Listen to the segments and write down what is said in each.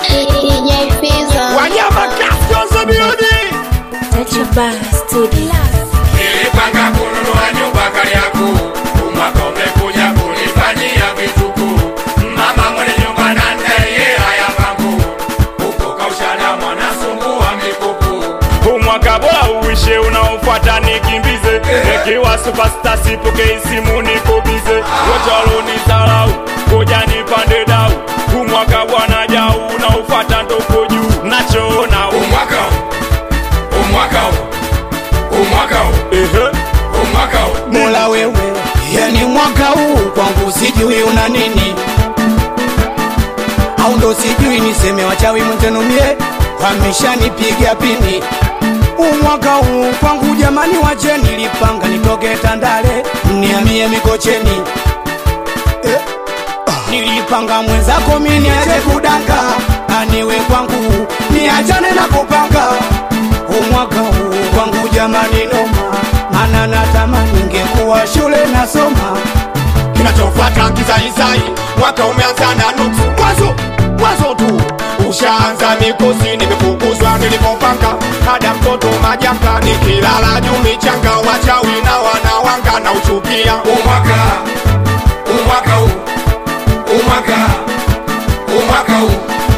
DJ Fizo. Wanyama Castos Beauty. Nature Bar Studio. Nilipanga kununua nyumba Kariakoo, umwaka umekuja kunifanyia vituko. Mama mwenye nyumba na ndai hela ya pango, huko kaushana mwanasumbua mikuku. umwaka bora uishe unaofuata nikimbize nikiwa superstar sipokei simu niko bize wote walonidharau koja nipande dau umwaka bwana jau unaofuata ndoko juu nachoona um- Umwaka huu, umwaka huu, umwaka huu, ehe umwaka huu. Mola wewe, yani mwaka huu kwangu sijui una nini, au ndo sijui niseme wachawi mtenumie, wameshanipiga pini. Huu mwaka huu kwangu jamani, wache nilipanga nitoke Tandale niamie Mikocheni eh. Nilipanga mwenzako mimi niache kudanga, aniwe kwangu niachane na kupanga umwaka huu kwangu jamani noma, mana natamani ningekuwa shule nasoma. Kinachofuata kizaizai, mwaka umeanza na nusu. Mwanzo mwanzo tu ushaanza mikosi, nimefukuzwa nilipopanga kada mtoto majanga, nikilala juu michanga, wachawi na wanawanga na uchukia umwaka umwaka huu umwaka umwaka huu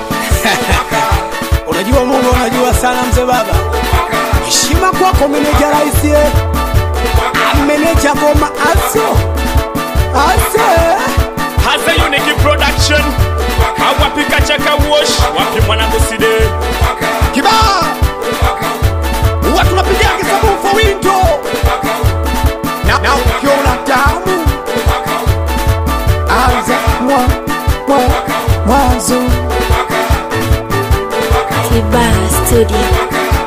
Unajua Mungu, unajua sana mzee baba, heshima kwako meneja raisi, meneja goma aso ase Haze Unique Production awapika chaka wash wapi mwanangu side kibaa huwa tunapiga kisabufa winto na, na ukiona tamu anza mwa, mwa, mwanzo Tiba Studio.